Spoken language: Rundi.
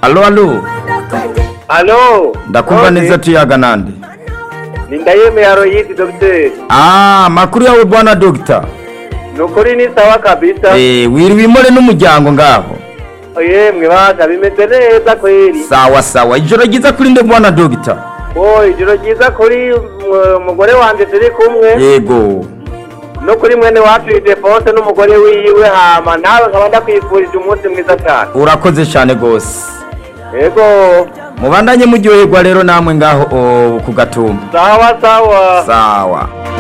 alo alo Alo. ndakumva None, neza tuyaga nande Ni ndayemeye Aroyidi Dr. ah makuru yawe bwana dogita Nukuri ni sawa kabisa. eh wiriwe imore n'umuryango ngaho Yemwe baka bimeze neza kweli. sawa sawa ijoro ryiza kuri nde bwana dogita Oh, ijoro ryiza kuri uh, umugore wanje turi kumwe. yego No kuri mwene wacu Idefonse n'umugore wiwe hama nawe nkaba ndakwifurije umunsi mwiza cyane. urakoze cyane gose Yego. mubandanye muryoherwa rero namwe ngaho oh, ku gatumba Sawa sawa. sawa